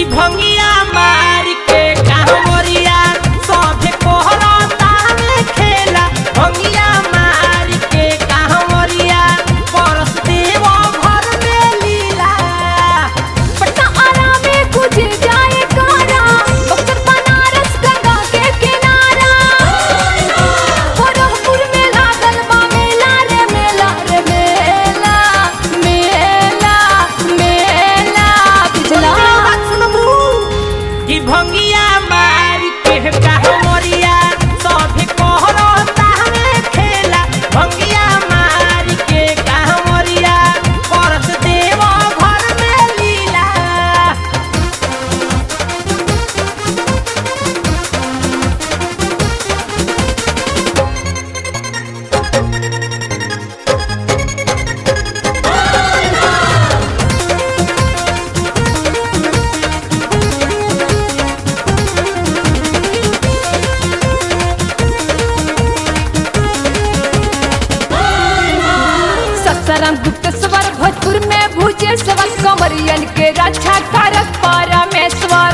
भंगिया मार के कांवरिया सभे कोहरता में खेला भंगिया मार के कांवरिया परस देव घर में लीला पटना आरा में गुजर जाए कारा बक्सर बनारस गंगा के किनारा गोरखपुर में लागल बा मेला रे मेला रे मेला मेला मेला पिछला कि भंगिया मार के कांवरिया सभे कोहरता में खेला भंगिया मार के कांवरिया परस देव घर में लीला सत्सरम गुप्तेश्वर भोजपुर में भूजे सवर कंवरियन के रक्षा कारक परमेश्वर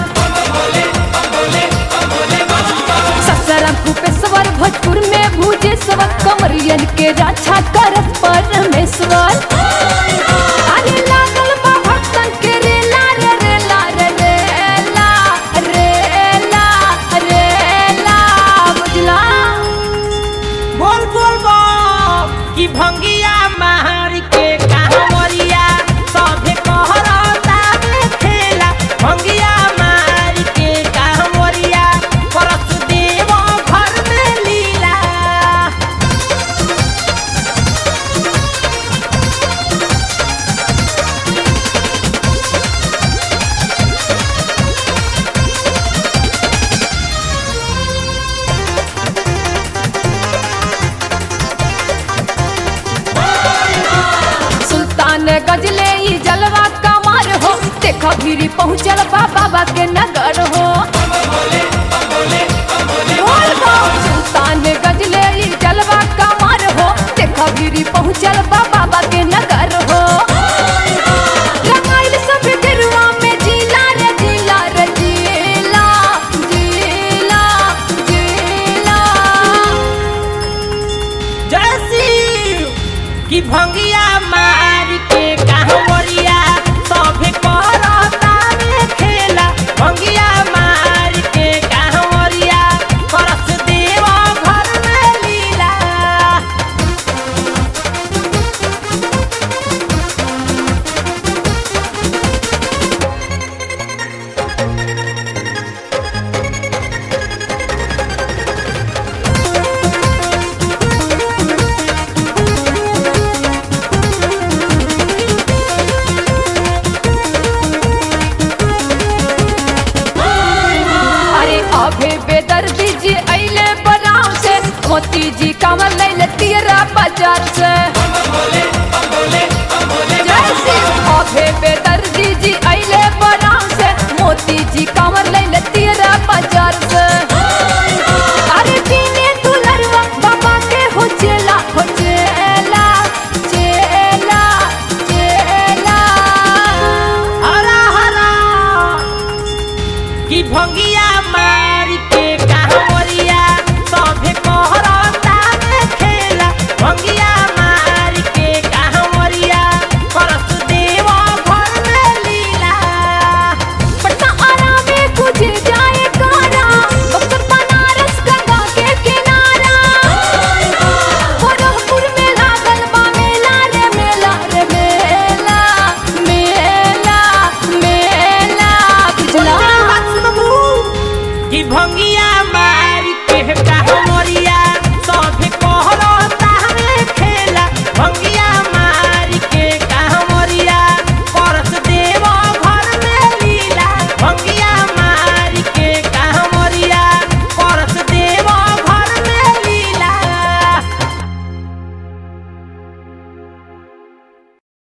सत्सरम गुप्तेश्वर भोजपुर में भूजे सवर कंवरियन के रक्षा कारक परमेश्वर अरे लागल बा भक्तन के रेला रे रेला रे रेला रेला रेला बुझला बोल बोल बोल कि भंगिया मार के कांवरिया सभे कहरता में खेला भंगिया मार के कांवरिया परस देव घर में लीला सुल्तान गजले ई जलवा कमार हो देखो गिरी पहुँचल बा बाबा के नगर हो बोल बो। सुल्तान गजले ई जलवा कमार हो देखो गिरी पहुँचल बा बाबा के नगर हो रंगाइल सब गेरुआ में जिला रे जिला रे जिला जिला जिला जय शिव कि भंगिया मार के कांवरिया सभे कहरता में खेला भंगिया मार के कांवरिया परस देव घर में लीला अरे अभे बेदर्दी जी अइले बनाव से मोती जी कमर लैले तेरा बाजार से जय शिव अभे बेदर्दी जी अइले बनाव से मोती जी कमर लैले तेरा बाजार से अरे जीने दुलरवा बाबा के हो चेला हो चेला चेला चेला हरा हरा कि भंगिया मार के